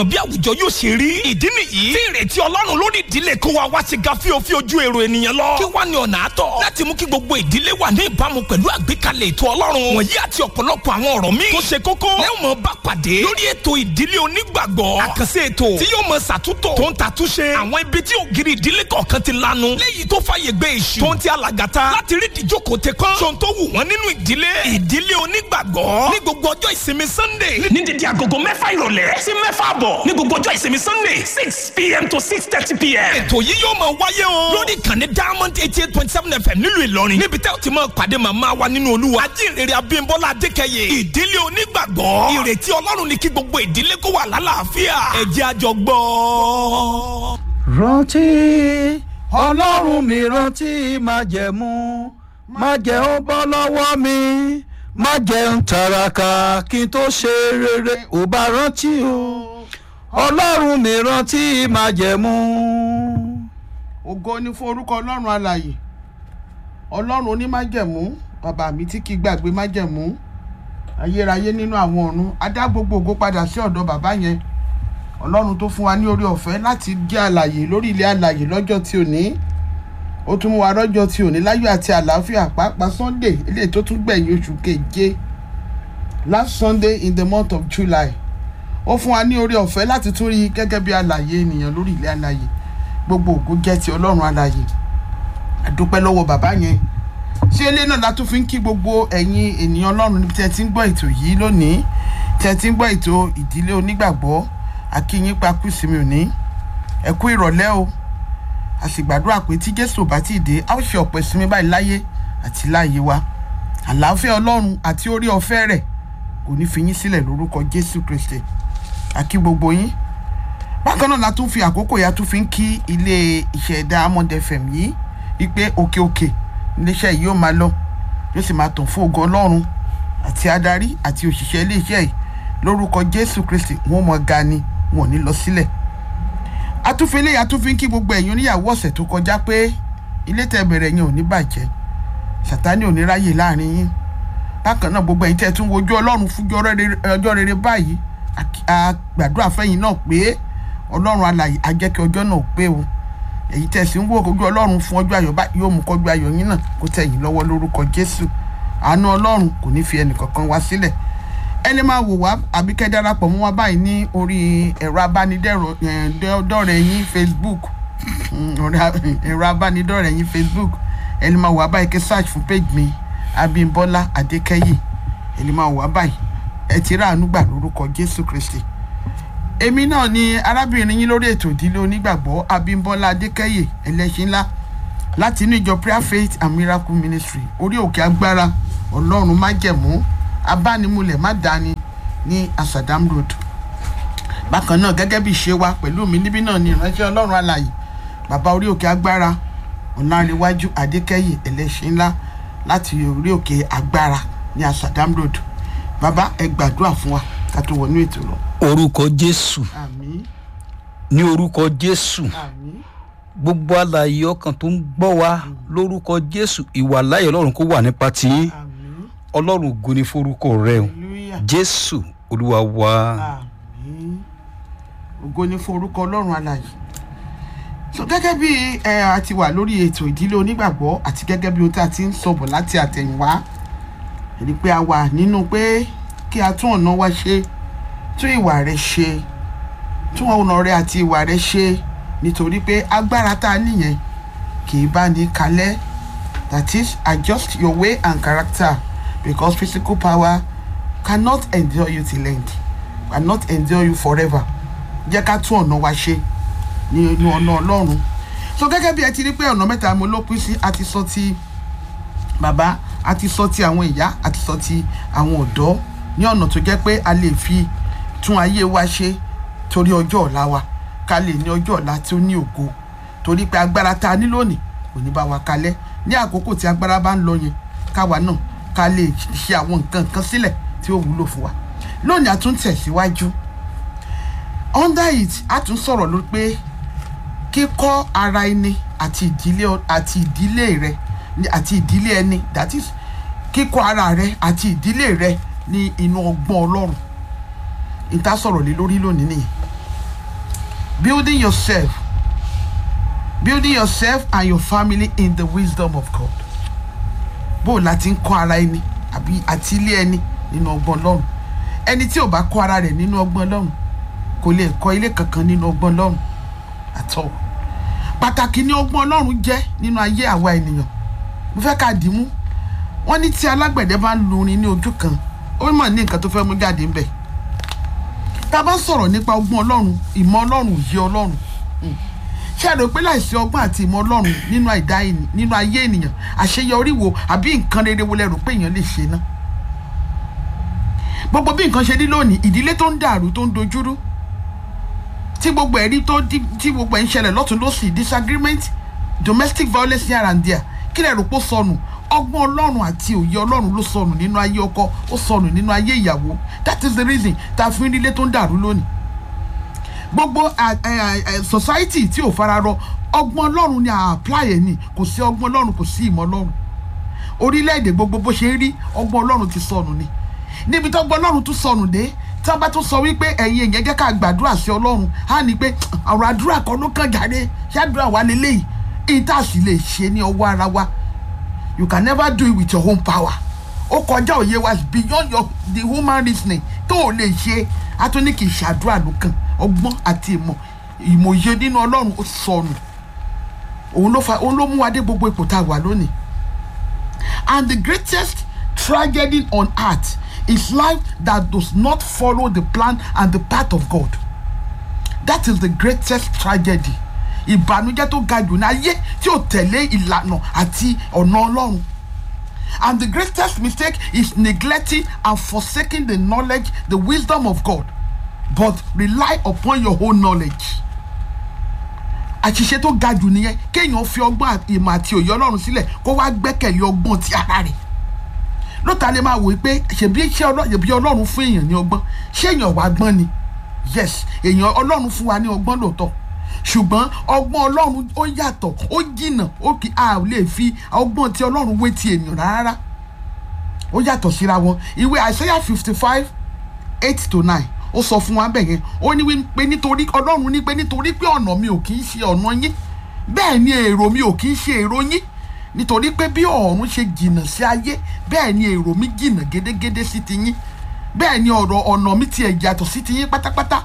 bí àwùjọ yóò ṣe rí. ìdí nìyí tí ìrètí ọlọ́run lórí ìdílé kó wa wá sí ga fíofí ojú èrò ènìyàn lọ. kí wá ní ọ̀nà àtọ̀ láti mú kí gbogbo ìdílé wà ní ìbámu pẹ̀lú àgbékalẹ̀ ètò ọlọ́run. wọ̀nyí àti ọ̀pọ̀lọpọ̀ àwọn ọ̀rọ̀ míì tó ṣe kókó lẹ́wọ̀n mọ̀ bá pàdé lórí ètò ìdílé onígbàgbọ́. àkànṣe ètò tí yóò mọ ṣàtúntò tó ń tàtúnṣe àwọn ibi tí ògiri ìdílé kọ̀ọ̀kan ti lanu. léyìí tó fàyè gbé èṣù tó ń ti alàgàtà láti rí ìdíjókòó tẹ kán. sọ̀n tó wù wọ́n nínú ìdílé. ìdílé onígbàgbọ́ ní gbogbo ọjọ́ ìsinmi sunday ní dídí agogo mẹ́fà ìrọ̀lẹ́ sí mẹ́fà àbọ̀ ní gbogbo ọjọ́ ìsinmi sunday six pm to six thirty pm. ètò yìí yóò máa wáyé o lórí ìkànnì diamond eighty eight point seven fm nílùú ìlọrin níbi tẹ́ ò ti máa pàdé màmá wa nínú olúwa ajínrere abímbọ́lá adékẹyẹ ìdílé onígbàgbọ́ ìrètí ọlọ́run ní kí gbogbo ìdílé kó wà lálàáfíà ẹ jẹ́ a jọ gbọ́. rántí ọlọ́run mi rántí májẹ̀mú májẹ̀ ó bọ́ lọ́wọ́ mi májẹ̀ ń tàràkà kí n tó ṣe rere ò bá rántí o ọlọ́run mi rántí májẹ̀mú. ògo ni fún orúkọ ọlọ́run alàyè ọlọ́run onímájẹ̀mú bàbá mi tí kì í gbàgbé májẹ̀mú ayérayé nínú àwọn ọ̀run adá gbogbo ògo padà sí ọ̀dọ̀ bàbá yẹn ọlọ́run tó fún wa ní orí ọ̀fẹ́ láti jẹ́ àlàyé lórí ilé àlàyé lọ́jọ́ tí ò ní ó tún mú wa rọ́jọ́ tí ò ní láyọ̀ àti àlàáfíà pàápàá sunday eléyìí tó tún gbẹ̀yìn oṣù keje last sunday in the month of july ó fún wa ní orí ọ̀fẹ́ láti tún rí gẹ́gẹ́ bí àlàyé ènìyàn lórí ilé àlàyé gbogbo ògo jẹ́ ti ọlọ́run àlàyé àdúpẹ́ lọ́wọ́ bàbá yẹn ṣé ilé náà la tún fi ń kí gbogbo ẹ̀yin ènìyàn ọlọ́run níbi tí ẹ ti ń gbọ́ ètò yìí lónìí tí ẹ ti ń gbọ́ ètò ìdílé onígbàgbọ́ akínyín pa kú sí mi ò ní ẹ kú ìrọ̀lẹ́ o a sì gbàdúrà pé tí jésù bá ti dé a ó ṣe ọ̀pọ̀ ìsinmi báyìí láyé àti láàyè wa àlàáfíà ọlọ́run àti orí ọ̀fẹ́ rẹ̀ kò ní fi yín sílẹ̀ lórúkọ jésù kristi àkí gbogbo yín bákan náà la tún fi àkókò ya tún fi ń kí ilé iṣẹ́ diamond fm yìí wípé òkè òkè iléeṣẹ́ yìí yóò máa lọ yóò sì máa tàn fún ògo ọlọ́run àti adarí àti òṣìṣẹ́ iléeṣẹ́ yìí lórúkọ jésù kristi wọn mọ ga ni wọn ò ní lọ sílẹ̀ atúfilé atúfin kí gbogbo ẹ̀yin oníyàwó ọ̀sẹ̀ tó kọjá pé ilé tẹ́ bẹ̀rẹ̀ yẹn ò ní bàjẹ́ sàtánì ò ní ráyè láàrin yín bákan náà gbogbo ẹ̀yin tẹ́ tún wojú ọlọ́run fújú ọjọ́ rere báyìí a gbàdúrà fẹ́yìn náà pé ọlọ́run alàyè á jẹ́ kí ọjọ́ náà pé o èyí tẹ́ sì ń wò ojú ọlọ́run fún ọjọ́ ayọ̀ yóò mú kọjú ayọ̀ yín náà kó tẹ̀yìn lọ́wọ́ lórúkọ jésù àánú ọlọ́run kò ní fi ẹnì kankan wá sílẹ̀ ẹni máa wò wá àbí kẹ́ darapọ̀ mọ́ wa báyìí ní orí ẹ̀rọ abánidọ́rẹ̀ yín facebook ẹ̀rọ abánidọ́rẹ̀ yín facebook ẹni máa wò wá báyìí kẹ́ search fún page mi abimbola adékẹ́yì ẹni máa wò wá báyìí ẹ ti rà àánú gbà lórúkọ jésù kristi èmi náà ni arábìnrin yín lórí ètò ìdílé onígbàgbọ́ abimbola adékẹ́yì ẹlẹ́ṣin ńlá láti inú ìjọ prayer faith and miracle ministry orí òkè agbára ọlọ́run májẹ̀mú abánimúlẹ̀ má dání ní asadam road bákan náà gẹ́gẹ́ bí ìṣe wa pẹ̀lú mi níbí náà ni ìránṣẹ́ ọlọ́run alàyè bàbá orí òkè agbára ọ̀nàrẹ́wájú adékẹ́yè ẹlẹ́ṣin ńlá láti orí òkè agbára ní asadam road bàbá ẹ gbàdúrà fún wa ká tó wọnú ètò lọ. orúkọ jésù àmín ní orúkọ jésù àmín gbogbo àlàyé ọkàn tó ń gbọ́ wa lórúkọ jésù ìwà láyé ọlọ́run kó wà nípa tiyín àmín ọlọ́run ògo ni forúkọ rẹ o hallelujah jésù olúwa wa. àmín ògo ni fún orúkọ ọlọ́run alàyè so gẹ́gẹ́ bí ẹ a ti wà lórí ètò ìdílé onígbàgbọ́ àti gẹ́gẹ́ bí o tá a ti ń sọ̀bọ̀ láti àtẹ̀yìnwá èyí pé a wà nínú pé kí a tún ọ̀nà wa ṣe tún ìwà rẹ ṣe tún ọ̀nà rẹ àti ìwà rẹ ṣe nítorí pé agbára tá a níyẹn kì í bá ní kalẹ̀ that is adjust your way and character because physical power cannot endure you till end cannot endure you forever jẹ́ ká tún ọ̀nà wa ṣe ní inú ọ̀nà ọlọ́run so gẹ́gẹ́ bí ẹ ti rí pé ọ̀nà mẹ́ta mo ló pín sí a ti sọ ti bàbá a ti sọ ti àwọn ìyá a ti sọ ti àwọn ọ̀dọ́ ní ọ̀nà tó jẹ́ pé a lè fi tún ayé wa ṣe torí ọjọ́ ọ̀la wa ká lè ní ọjọ́ ọ̀la tí ó ní ògo torí pé agbára tá a ní lónìí kò ní bá wa kalẹ̀ ní àkókò tí agbára bá ń lọ yẹn káwa náà ká lè ṣe àwọn nǹkan kan sílẹ̀ tí ó wúlò fún wa lónìí a tún tẹ̀síwájú under it a tún sọ̀rọ̀ ló pé kíkọ́ ara ẹni àti ìdílé àti ìdílé rẹ àti ìdílé ẹni that is kíkọ́ ara rẹ àti ìdílé rẹ ní inú ọgbọ́n ọlọ́run ìta sọ̀rọ̀ lé lórí lónìí nìyẹn building yourself building yourself and your family in the wisdom of God bó o láti ń kọ́ ara ẹni àbí àti ilé ẹni nínú ọgbọ́n Ọlọ́run ẹni tí ò bá kọ́ ara rẹ̀ nínú ọgbọ́n Ọlọ́run kò lè kọ́ ilé kankan nínú ọgbọ́n Ọlọ́run àtọ́ pàtàkì ní ọgbọ́n Ọlọ́run jẹ́ nínú ayé àwa ènìyàn mo fẹ́ ká dì í mú wọ́n ní tí alágbẹ̀dẹ bá ń lurin ní ojú kan ó mọ̀ ní nǹkan tó fẹ́ mú jáde ńbẹ̀ tá a bá sọ̀rọ̀ nípa ọgbọ́n Ọlọ́run ìmọ̀ Ọlọ́run òye Ọlọ́run mm, ṣé ẹ rò pé láìsí ọgbọ́n àti ìmọ̀ Ọlọ́run nínú àìdá ẹni- nínú ayé ènìyàn àṣeyọrí wo àbí nǹkan rere wo lẹ rò pé èèyàn lè ṣe náà gbogbo bí nǹkan ṣe rí lónìí ìdílé tó ń dàrú tó ń dojúrú tí gbogbo ẹ̀rí tó dí- tí gbogbo ẹ̀ ń ṣẹlẹ̀ lọ́tún lọ́sì disagreement domestic violence here and there kí lẹ rò pé ó sọnù ọgbọ́n ọlọ́run àti òye ọlọ́run ló sọnù nínú ayé ọkọ ó sọnù nínú ayé ìyàwó that is the reason tá a fi ń rí ilé tó ń dàrú lónìí gbogbo à- ẹ- ẹ- society tí ò fararọ ọgbọ́n ọlọ́run ni à apply ẹ̀ ni kò sí ọgbọ́n ọlọ́run kò sí ìmọ̀ ọlọ́run orílẹ̀-èdè gbogbo bó ṣe ń rí ọgbọ́n ọlọ́run ti sọnù ni níbi tó ọgbọ́n ọlọ́run tún sọnù dé tí wọ́n bá tún sọ wípé ẹ̀yin èèyàn jẹ́ ká gbàdúrà sí ọlọ́run á ní pé ọ̀rọ̀ àdúrà kan ló kàn jáde ṣáàdúrà wa lélẹ́yìí èyí tá a sì lè ṣe ní ọwọ́ ara wa you can never do it with your own power ó kọjá òye wa beyond your the human reasoning tó o lè ṣe a tún ní kì í ṣàdúrà ló kàn ọgbọ́n àti ìmọ̀ ìmọ̀ye nínú ọlọ́run ó sọnù òun ló fa òun ló mú wa dé gbogbo ipò tá a wà lónìí and the greatest tragedy on earth is life that does not follow the plan and the path of God that is the greatest tragedy ìbànújẹ́ tó ga jù ní ayé tí ò tẹ̀lé ìlànà àti ọ̀nà ọlọ́run and the greatest mistake is neglecting and forsaking the knowledge the wisdom of God but rely upon your own knowledge àṣìṣe tó ga jù nìyẹn kéèyàn fi ọgbọ́n àti ìmọ̀ àti òye ọlọ́run sílẹ̀ kó wá gbẹ́kẹ̀lé ọgbọ́n ti ara rẹ̀ lóta lè máa wò ó pé ṣèbí iṣẹ́ ọlọ́run ṣèbí ọlọ́run fún èèyàn ní ọgbọ́n ṣé èèyàn wá gbọ́n ni yes èèyàn ọlọ́run fún wa ní ọgbọ́n lóòótọ́ ṣùgbọ́n ọgbọ́n ọlọ́run ó yàtọ̀ ó jìnnà ó kì a ò lè fi ọgbọ́n ti ọlọ́run wé ti ènìyàn rárá ó yàtọ̀ síra wọn ìwé Isaiah fifty five eight to nine ó sọ fún wa bẹ́ẹ̀ yẹn ó ní wípé nítorí ọlọ́run ní pé nítorí pé ọ̀nà mi ò kì í ṣe ọ̀nà yín bẹ́ẹ̀ ni èrò mi ò kì í ṣe èrò yín nítorí pé bí ọ̀run ṣe jìnnà sí ayé bẹ́ẹ̀ ni èrò mi jìnnà gédégédé sí ti yín bẹ́ẹ̀ ni ọ̀rọ̀ ọ̀nà mi tiẹ̀ yàtọ̀ sí ti yín pátápátá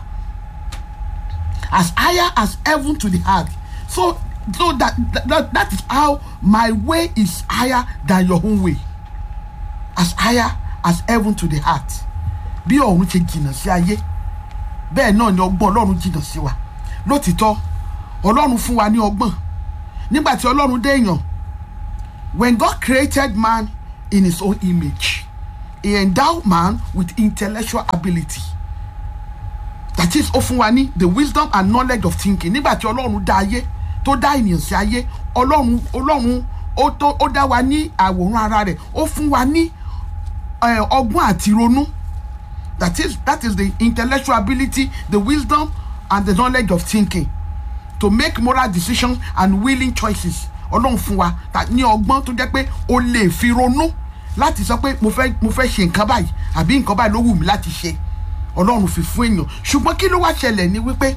as higher as heaven to the earth so so that, that that is how my way is higher than your own way as higher as heaven to the earth bí ọ̀run ṣe jìnnà sí ayé bẹ́ẹ̀ náà ni ọgbọ́n ọlọ́run jìnnà sí wa lótìtọ́ ọlọ́run fún wa ní ọgbọ́n nígbà tí ọlọ́run dé èèyàn when God created man in his own image he endowed man with intellectual ability that is ó fún wa ní the wisdom and knowledge of thinking nígbà tí ọlọ́run dá ayé tó dá ènìyàn sí ayé ọlọ́run ọlọ́run ó tó ó dá wa ní àwòrán ara rẹ̀ ó fún wa ní eh, ọgbọ́n àti ronú that is that is the intellectual ability the wisdom and the knowledge of thinking to make moral decisions and willing choices ọlọ́run fún wa ta- ní ọgbọ́n tó jẹ́ pé o lè fi ronú láti sọ pé mo fẹ́ mo fẹ́ ṣe nǹkan báyìí àbí nǹkan báyìí ló wù mí láti ṣe ọlọ́run fi fún èèyàn ṣùgbọ́n kí ló wá ṣẹlẹ̀ ni wípé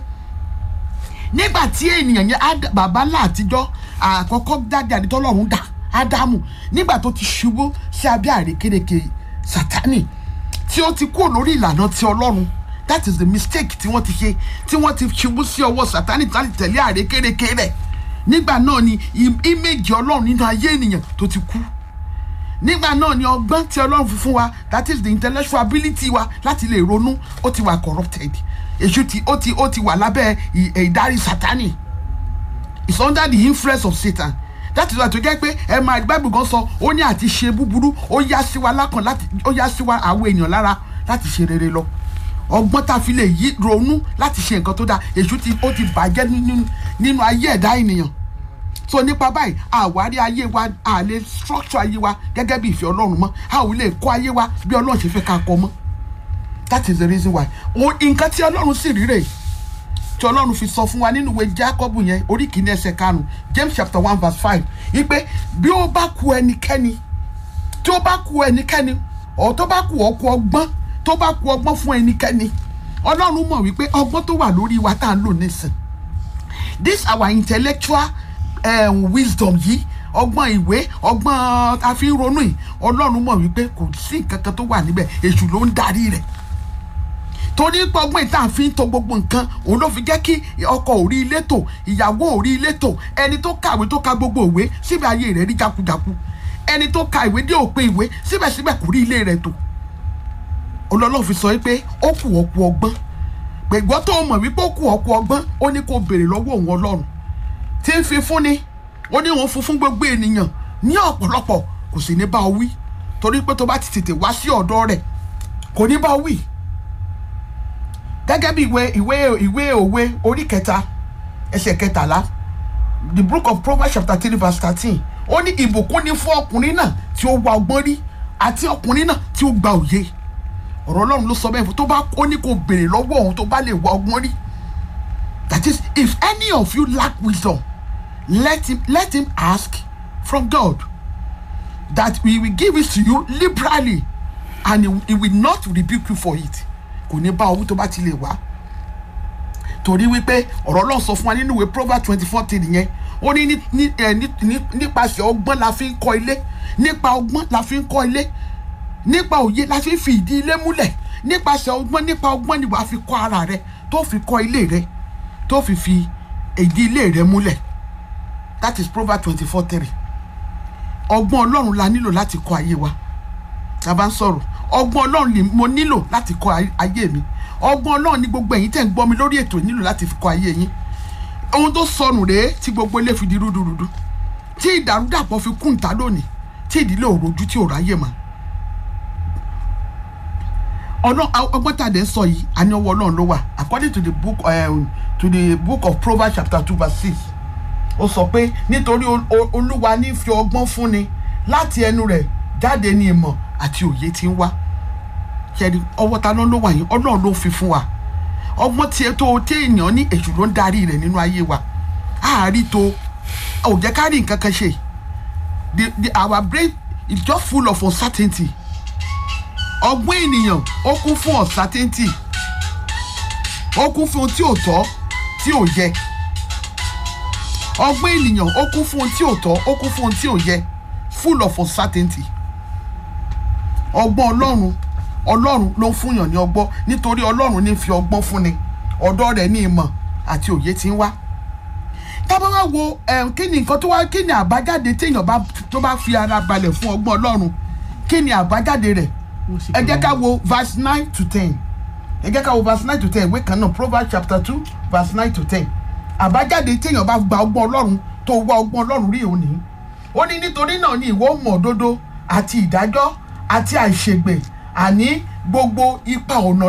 nígbà tí ènìyàn yẹn Ád- bàbá ńlá àtijọ́ àkọ́kọ́ dáadé àdìtọ́lọ́run dá ádámù nígbà tó ti ṣubú sí abẹ́ àrékérekè sátánì tí ó ti kúrò lórí ìlànà ti ọlọ́run that is the mistake tí wọ́n ti ṣe tí wọ́n ti ṣubú sí ọwọ́ sátánì láti tẹ̀lé àrékérekè rẹ̀ nígbà náà ni im- íméjì ọlọ́run nínú ayé ènìyàn tó ti kú nígbà náà ni ọgbọ́n tí ọlọ́run fi fún wa that is the intellectual ability wa láti lè ronú ó ti wà corrupted èṣù ti ó ti ó ti wà lábẹ́ ì- ìdarí sátánì it's under the influence of satan that is why tó jẹ́ pé ẹ máa bible gan sọ ó ní àti ṣe búburú ó yá sí wa lákàn láti ó yá sí wa àwọn èèyàn lára láti ṣe rere lọ ọgbọ́n tá a fi lè yí ronú láti ṣe nǹkan tó dáa èṣù ti ó ti bàjẹ́ nínú nínú ayé ẹ̀dá ènìyàn so nípa báyìí àwárí ayé wa a lè structure ayé wa gẹ́gẹ́ bí ìfẹ́ ọlọ́run mọ́ a ò lè kọ́ ayé wa bí ọlọ́run ṣe fẹ́ ká kọ́ mọ́ that is the reason why o nǹkan tí ọlọ́run sì rí rèé tí ọlọ́run fi sọ fún wa nínú ìwé jákọ́bù yẹn orí kìíní ẹsẹ̀ karùn-ún james chapter one verse five wípé bí ó bá ku ẹnikẹ́ni tí ó bá ku ẹnikẹ́ni ọ̀ tó bá ku ọkọ ọgbọ́n tó bá ku ọgbọ́n fún ẹnikẹ́ni ọlọ́run mọ̀ wípé ọgbọ́n tó wà lórí wa tá à ń lò nísìn this our intellectual um, wisdom yìí ọgbọ́n ìwé ọgbọ́n àfihàn yìí ọlọ́run mọ̀ wípé kò sí nǹkan kan tó wà níbẹ̀ èṣù ló ń darí rẹ̀ torí pé ọgbọ́n ìta fi ń to gbogbo nǹkan òun ló fi jẹ́ kí ọkọ ò rí ilé tò ìyàwó ò rí ilé tò ẹni tó kàwé tó ka gbogbo ìwé síbẹ̀ ayé rẹ̀ rí jákujáku ẹni tó ka ìwé dé òpin ìwé síbẹ̀síbẹ̀ kò rí ilé rẹ̀ tò olólùfẹ́ fi sọ pé ó kù ọ̀pọ̀ ọgbọ́n gbẹ̀gbọ́ tó mọ̀ wípé ó kù ọ̀pọ̀ ọgbọ́n ó ní kó béèrè lọ́wọ́ òun ọlọ́run tí ń fi fún ni ó ní òun fún fún gbogbo ènìyàn ní ọ̀pọ̀lọpọ̀ kò sì ní bá ọ wí torí pé tó bá ti tètè wá sí ọ̀dọ̀ rẹ̀ kò ní bá ọ wí gẹ́gẹ́ bí ìwé ìwé ìwé òwe orí kẹta ẹsẹ̀ kẹtàlá the book of proverbs chapter three verse thirteen ó ní ìbùkún ni fún ọkùnrin náà tí ó wá ọgbọ́n rí àti ọkùnrin náà tí ó gba òye ọ̀rọ̀ ọlọ́run ló sọ bẹ́ẹ̀ fún tó bá ó ní kó béèrè lọ́wọ́ òun tó bá lè wá ọgbọ́n rí that is if any of you lack wisdom let him let him ask from God that we will give it to you liberally and he, he will not rebuke you for it kò ní bá owó tó bá ti lè wá torí wípé ọ̀rọ̀ ọlọ́run sọ fún wa nínú ìwé proverbs twenty four three yẹn ó ní ní- ní- ẹ, ní- ní- nípasẹ̀ ọgbọ́n la fi ń kọ́ ilé nípa ọgbọ́n la fi ń kọ́ ilé nípa òye la fi ń fi ìdí ilé múlẹ̀ nípasẹ̀ ọgbọ́n nípa ọgbọ́n ni wàá fi kọ́ ara rẹ tó fi kọ́ ilé rẹ tó fi fi ìdí ilé rẹ múlẹ̀ that is proverbs twenty four three ọgbọ́n ọlọ́run la nílò láti kọ́ ayé wa tá a bá ń sọ̀rọ̀ ọgbọ́n ọlọ́run ni mo nílò láti kọ́ ay- ayé mi ọgbọ́n ọlọ́run ni gbogbo ẹ̀yin tẹ̀ ń gbọ́ mi lórí ètò nílò láti fi kọ́ ayé yín ohun tó sọnù rèé tí gbogbo ilé fi di rúdurùdu tí ìdàrúdàpọ̀ fi kún ìta lónìí tí ìdílé òrojú tí ò ráyè mọ́ ọ̀nà ọgbọ́n tá a dẹ̀ ń sọ yìí àní ọwọ́ ọlọ́run ló wà according to the book um, to the book of proverbs chapter two verse six ó sọ pé nítorí ol- ol- olúwa ní fi ọgbọ́n fúnni láti ẹnu rẹ̀ jáde ní ìmọ̀ àti òye tí ń wá ṣẹ́ni ọwọ́ ta ló ló wà yín ọlọ́run ló fi fún wa ọgbọ́n tí ẹ tó tí èèyàn ní èṣù ló ń darí rẹ̀ nínú ayé wa àárí tó ò jẹ́ ká rí nǹkan kan ṣe the the our brain is just full of uncertainty ọgbọ́n ènìyàn ó kún fún uncertainty ó kún fún ohun tí ò tọ́ tí ò yẹ ọgbọ́n ènìyàn ó kún fún ohun tí ò tọ́ ó kún fún ohun tí ò yẹ full of uncertainty ọgbọ́n ọlọ́run ọlọ́run ló ń fúnyàn ní ọgbọ́n nítorí ọlọ́run ní fi ọgbọ́n fúnni ọ̀dọ̀ rẹ̀ ní ìmọ̀ àti òye tí ń wá tábà wá wo em, kí ni nǹkan tó wá kí ni àbájáde téèyàn bá tó bá fi ara balẹ̀ fún ọgbọ́n ọlọ́run kí ni àbájáde rẹ̀ ẹ jẹ́ ká wo verse nine to ten ẹ jẹ́ ká wo verse nine to ten ìwé kan náà proverbs chapter two verse nine to ten àbájáde téèyàn bá gba ọgbọ́n ọlọ́run tó wá ọgbọ́n ọlọ́run rí òní ó ní nítorí náà ni ìwọ mọ̀ òdodo àti ìdájọ́ àti àìṣègbè àní gbogbo ipa ọ̀nà